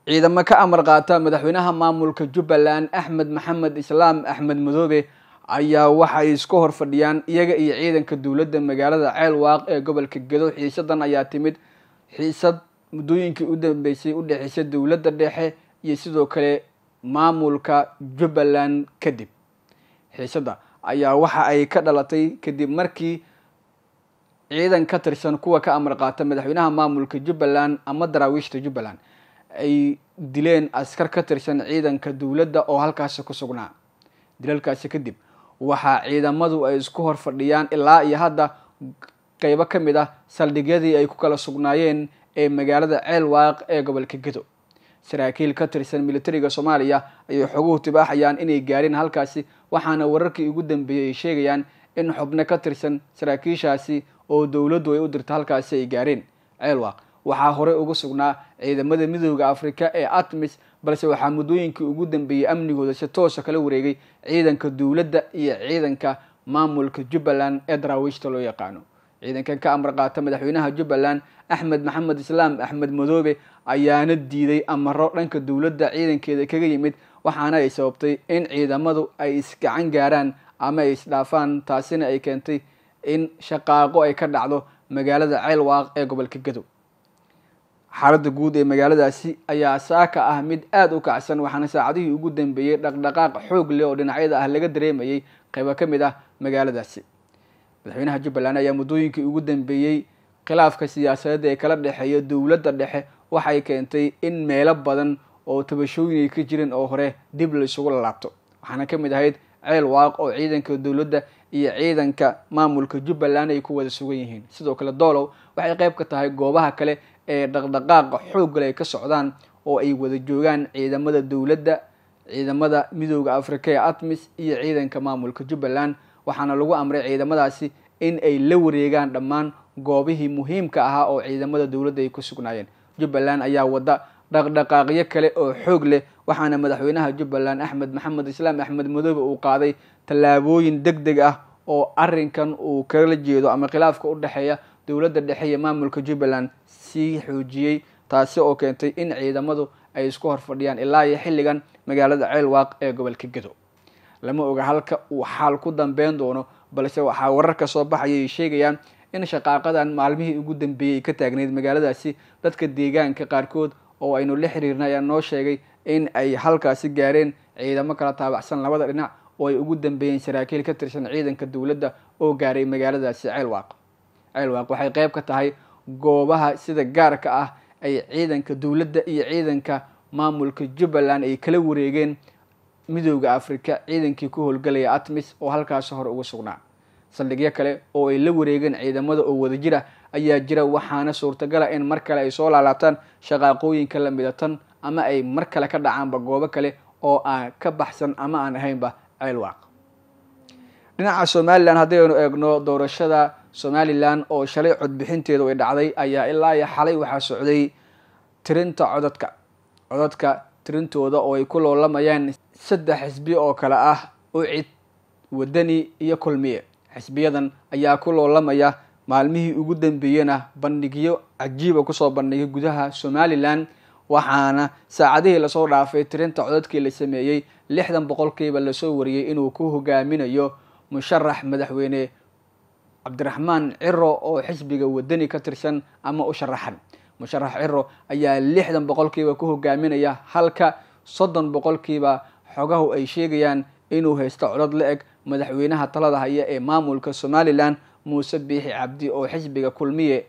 ciidamo ka amar qaata madaxweynaha maamulka jubbaland axmed maxamed islaam axmed madoobe ayaa waxa ay isku hor fadhiyaan iyaga iyo ciidanka dowladda magaalada ceelwaaq ee gobolka gedo xiisadan ayaa timid xiisad muddooyinkii u dambeysay u dhexeysay dowladda dhexe iyo sidoo kale maamulka jubbaland kadib xiisadda ayaa waxa ay ka dhalatay kadib markii ciidan ka tirsan kuwa ka amar qaata madaxweynaha maamulka jubbaland ama daraawiishta jubbaland ay dileen askar ka tirsan ciidanka dowladda oo halkaasi ku sugnaa dilalkaasi kadib waxaa ciidamadu ay isku hor fadhiyaan ilaa iyo hadda qeybo ka mid ah saldhigyadii ay ku kala sugnaayeen ee magaalada ceelwaaq ee gobolka gedo saraakiil ka tirsan militariga soomaaliya ayay xoguhu tibaaxayaan inay gaareen halkaasi waxaana wararkii ugu dambeeyey ay sheegayaan in xubno ka tirsan saraakiishaasi oo dowladdu ay u dirta halkaasi ay gaareen ceelwaaq waxaa horey uga sugnaa ciidamada midooda afrika ee atmis balse waxaa muddooyinkii ugu dambeeyey amnigooda si toosa kala wareegay ciidanka dowladda iyo ciidanka maamulka jubbaland ee daraawiishta loo yaqaano ciidankan ka amar qaata madaxweynaha jubbaland axmed maxamed islaam axmed madoobe ayaana diiday amaro dhanka dowladda ciidankeeda kaga yimid waxaana ay sababtay in ciidamadu ay isgacan gaaraan ama ay isdhaafaan taasina ay keentay in shaqaaqo ay ka dhacdo magaalada ceelwaaq ee gobolka gadow xaaladda guud ee magaaladaasi ayaa saaka ah mid aada u kacsan waxaana saacadihii ugu dambeeyey dhaqdhaqaaq xoog leh oo dhinacyada ah laga dareemayay qaybo ka mid ah magaaladaasi madaxweynaha jubbaland ayaa muddooyinkii ugu dambeeyey khilaafka siyaasadeed ee kala dhexeeya dowladda dhexe waxay keentay in meelo badan oo tabashooyin ay ka jireen oo hore dib la isugu lalaabto waxaana ka mid ahayd ceel waaq oo ciidanka dowladda iyo ciidanka maamulka jubbaland ay ku wada sugan yihiin sidoo kale doolow waxay qayb ka tahay goobaha kale ee dhaqdhaqaaqa xooggale ay ka socdaan oo ay wada joogaan ciidamada dowladda ciidamada midooda afrika ee atmis iyo ciidanka maamulka jubbaland waxaana lagu amray ciidamadaasi in ay la wareegaan dhammaan goobihii muhiimka ahaa oo ciidamada dowladda ay ku sugnaayeen jubbaland ayaa wada dhaqdhaqaaqyo kale oo xoog leh waxaana madaxweynaha jubbaland axmed maxamed islaam axmed madoobe uu qaaday tallaabooyin deg deg ah oo arrinkan uu kala jeedo ama khilaafka u dhexeeya dowladda dhexe iyo maamulka jubbaland sii xoojiyey taasi oo keentay in ciidamadu ay isku hor fadhiyaan ilaa iyo xilligan magaalada ceelwaaq ee gobolka gedo lama oga halka uu xaal ku dambeyn doono balse waxaa wararka soo baxaya ay sheegayaan in shaqaaqadan maalmihii ugu dambeeyey ay ka taagneyd magaaladaasi dadka deegaanka qaarkood oo aynu la xiriirnay ayaa noo sheegay in ay halkaasi gaareen ciidamo kala taabacsan labada dhinac oo ay ugu dambeeyeen saraakiil ka tirsan ciidanka dowladda oo gaaray magaaladaasi ceelwaaq ceelwaaq waxay qayb ka tahay goobaha sida gaarka ah ay ciidanka dowladda iyo ciidanka maamulka jubbaland ay kala wareegeen midooda afrika ciidankii ku howlgalaya atmis oo halkaasi hore uga sugnaa saldhigyo kale oo ay la wareegeen ciidamada oo wada jira ayaa jira waxaana suurtagala in mar kale ay soo laalaabtaan shaqaaqooyinka lamida tan ama ay mar kale ka dhacaanba goobo kale oo aan ka baxsan ama aan ahaynba ceelwaaq dhinaca somalilan haddaynu eegno doorashada somalilan oo shalay codbixinteedu ay dhacday ayaa ilaa iyo xalay waxaa socday tirinta codadka codadka tirintooda oo ay ku loolamayaan saddex xisbi oo kale ah ucid wadani iyo kulmiye xisbiyadan ayaa ku loolamaya maalmihii ugu dambeeyena bandhigyo cajiiba kusoo bandhigay gudaha somalilan waxaana saacadihii lasoo dhaafay tirinta codadkii la sameeyey lixdan boqolkiiba lasoo wariyey inuu ku hogaaminayo musharax madaxweyne cabdiraxmaan ciro oo xisbiga wadani ka tirsan ama u sharaxan musharax ciro ayaa lixdan boqolkiiba ku hogaaminaya halka soddon boqolkiiba xogahu ay sheegayaan inuu haysto codod la eg madaxweynaha talada haya ee maamulka somalilan muuse biixi cabdi oo xisbiga kulmiye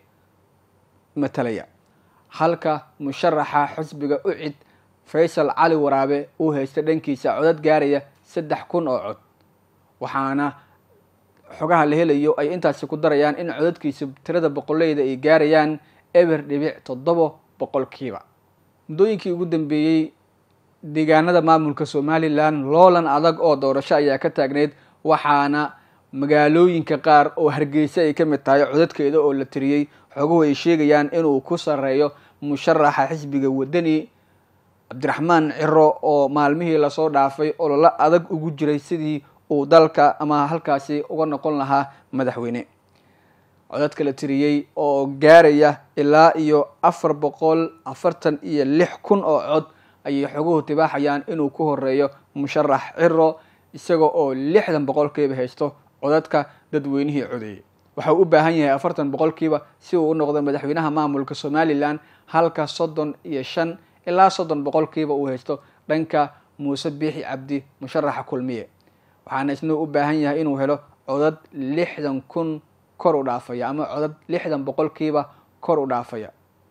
matalaya halka musharaxa xisbiga ucid faysal cali waraabe uu haysta dhankiisa codad gaaraya saddex kun oo cod waxaana xogaha la helayo ay intaasi ku darayaan in codadkiisa tirada boqoleyda ay gaarayaan eber dhibic toddoba boqolkiiba muddooyinkii ugu dambeeyey deegaanada maamulka somalilan loolan adag oo doorasho ayaa ka taagneyd waxaana magaalooyinka qaar oo hargeysa ay ka mid tahay codadkeeda oo la tiriyey xoguhu ay sheegayaan inuu ku sareeyo musharaxa xisbiga wadani cabdiraxmaan ciro oo maalmihii lasoo dhaafay ololo adag ugu jiray sidii uu dalka ama halkaasi uga noqon lahaa madaxweyne codadka la tiriyey oo gaaraya ilaa iyo afar boqol afartan iyo lix kun oo cod ayay xoguhu tibaaxayaan inuu ku horeeyo musharax ciro isaga oo lixdan boqolkiiba haysto codadka dadweynihii codeeyey waxa uu u baahan yahay afartan boqolkiiba si uu u noqdo madaxweynaha maamulka somalilan halka soddon iyo shan ilaa soddon boqolkiiba uu haysto dhanka muuse biixi cabdi musharaxa kulmiye waxaana isna u baahan yahay inuu helo codad lixdan kun kor u dhaafaya ama codad lixdan boqolkiiba kor u dhaafaya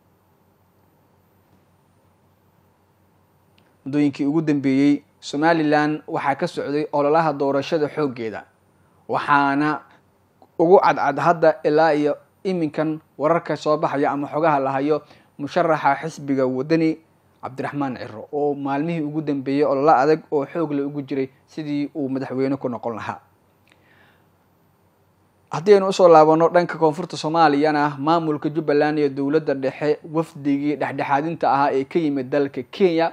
muddooyinkii ugu dambeeyey somalilan waxaa ka socday ololaha doorashada xooggeeda waxaana ugu cadcad hadda ilaa iyo iminkan wararka soo baxaya ama xogaha la hayo musharaxa xisbiga wadani cabdiraxmaan ciro oo maalmihii ugu dambeeyey olola adag oo xoog la ugu jiray sidii uu madaxweyne ku noqon lahaa haddii aynu usoo laabano dhanka koonfurta soomaaliyana maamulka jubbaland iyo dowladda dhexe wafdigii dhexdhexaadinta ahaa ee ka yimid dalka kenya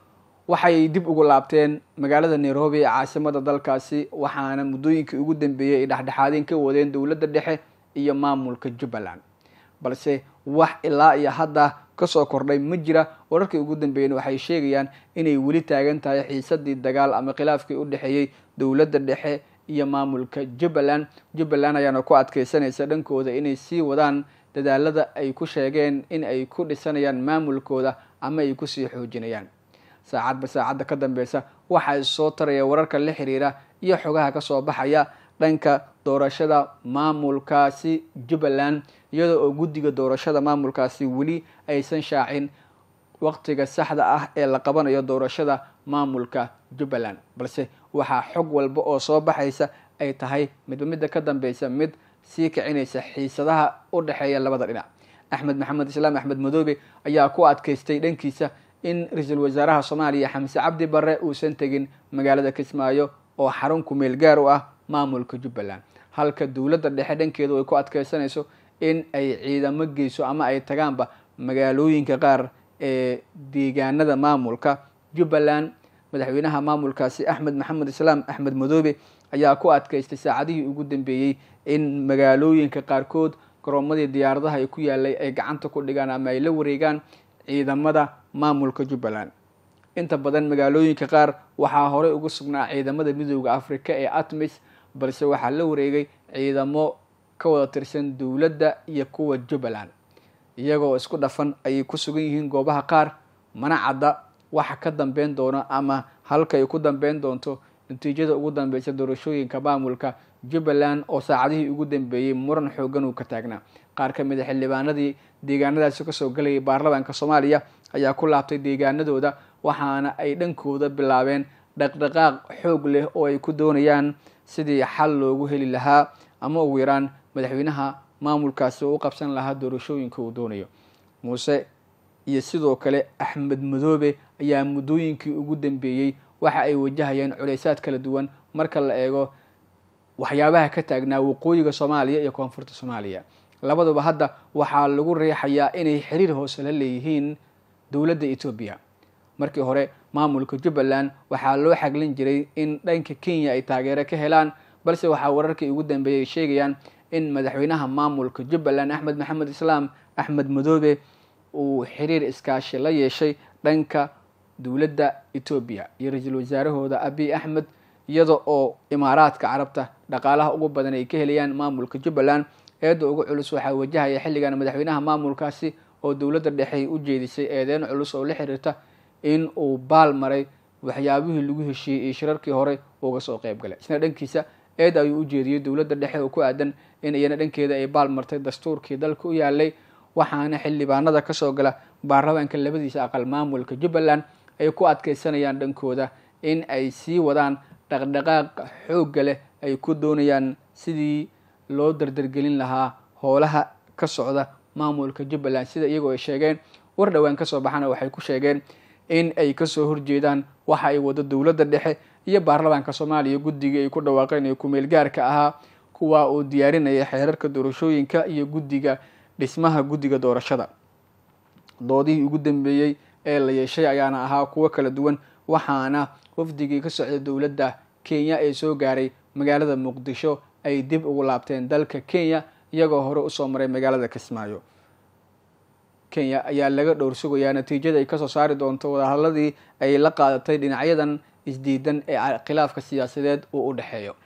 waxay dib ugu laabteen magaalada nairobi ee caasimada dalkaasi waxaana muddooyinkii ugu dambeeyey ay dhexdhexaadin ka wadeen dowladda dhexe iyo maamulka jubbaland balse wax ilaa iyo hadda kasoo kordhay ma jira wararkii ugu dambeeyeen waxay sheegayaan inay weli taagan tahay xiisadii dagaal ama khilaafkii u dhexeeyey dowladda dhexe iyo maamulka jubbaland jubbaland ayaana ku adkeysanaysa dhankooda inay sii wadaan dadaalada ay ku sheegeen in ay ku dhisanayaan maamulkooda ama ay kusii xoojinayaan saacadba saacadda ka dambeysa waxaa soo taraya wararka la xiriira iyo xogaha kasoo baxaya dhanka doorashada maamulkaasi jubbaland iyada oo guddiga doorashada maamulkaasi weli aysan shaacin waqtiga saxda ah ee la qabanayo doorashada maamulka jubbaland balse waxaa xog walba oo soo baxaysa ay tahay midba midda ka dambeysa mid sii kicinaysa xiisadaha u dhexeeya labada dhinac axmed maxamed islaam axmed madoobe ayaa ku adkeystay dhankiisa in ra-iisul wasaaraha soomaaliya xamse cabdi barre uusan tegin magaalada kismaayo oo xarun kumeel gaar u ah maamulka jubbaland halka dowladda dhexe dhankeedu ay ku adkeysanayso in ay ciidamo geyso ama ay tagaanba magaalooyinka qaar ee deegaanada maamulka jubbaland madaxweynaha maamulkaasi axmed maxamed islaam axmed madoobe ayaa ku adkeystay saacadihii ugu dambeeyey in magaalooyinka qaarkood garoomadii diyaaradaha ay ku yaalay ay gacanta ku dhigaan ama ay la wareegaan ciidamada maamulka jubbaland inta badan magaalooyinka qaar waxaa horey ugu sugnaa ciidamada midooda africa ee atmis balse waxaa la wareegay ciidamo ka wada tirsan dowladda iyo kuwa jubbaland iyagoo isku dhafan ayay ku sugan yihiin goobaha qaar mana cadda waxa ka dambeyn doono ama halka ay ku dambeyn doonto natiijada ugu dambeysa doorashooyinka maamulka jubbaland oo saacadihii ugu dambeeyey muran xoogan uu ka taagnaa qaar ka mid a xildhibaanadii deegaanadaasi kasoo galayay baarlamaanka soomaaliya ayaa ku laabtay deegaanadooda waxaana ay dhankooda bilaabeen dhaqdhaqaaq xoog leh oo ay ku doonayaan sidii xal loogu heli lahaa ama ugu yaraan madaxweynaha maamulkaasi oo u qabsan lahaa doorashooyinka uu doonayo muuse iyo sidoo kale axmed madoobe ayaa muddooyinkii ugu dambeeyey waxa ay wajahayeen culeysaad kala duwan marka la eego waxyaabaha ka taagnaa waqooyiga soomaaliya iyo koonfurta soomaaliya labaduba hadda waxaa lagu riixayaa inay xiriir hoose la leeyihiin dowladda etoobiya markii hore maamulka jubbaland waxaa loo xaglin jiray in dhanka kenya ay taageero ka helaan balse waxaa wararkii ugu dambeeyay ay sheegayaan in madaxweynaha maamulka jubbaland axmed maxamed islaam axmed madoobe uu xiriir iskaashi la yeeshay dhanka dowladda etoobiya iyo ra-iisul wasaarahooda abiy axmed iyada oo imaaraadka carabta dhaqaalaha ugu badan ay ka helayaan maamulka jubbaland eedda ugu culus waxaa wajahaya xilligan madaxweynaha maamulkaasi oo dowladda dhexe u jeedisay eedeyn culus oo la xiriirta in uu baal maray waxyaabihii lagu heshiiyey iyo shirarkii hore uga soo qeyb galay isna dhankiisa eed ayuu u jeediyey dowladda dhexe oo ku aadan in iyana dhankeeda ay baal martay dastuurkii dalka u yaalay waxaana xildhibaanada kasoo gala baarlamaanka labadiisa aqal maamulka jubbaland ay ku adkeysanayaan dhankooda in ay sii wadaan dhaqdhaqaaq xoogga leh ay ku doonayaan sidii loo dardargelin lahaa howlaha ka socda maamulka jubbaland sida iyagoo ay sheegeen war dhowaan kasoo baxana waxay ku sheegeen in ay kasoo horjeedaan waxa ay wado dowladda dhexe iyo baarlamaanka soomaaliya guddigii ay ku dhawaaqeen ee kumeel gaarka ahaa kuwa uu diyaarinaya xeerarka doorashooyinka iyo guddiga dhismaha guddiga doorashada doodihii ugu dambeeyey ee la yeeshay ayaana ahaa kuwo kala duwan waxaana wafdigii ka socda dowladda kenya ee soo gaaray magaalada muqdisho ay dib ugu laabteen dalka kenya iyagoo hore usoo maray magaalada kismaayo kenya ayaa laga dhowr sugayaa natiijada ay kasoo saari doonto wadahadladii ay la qaadatay dhinacyadan isdiidan ee khilaafka siyaasadeed uu u dhexeeyo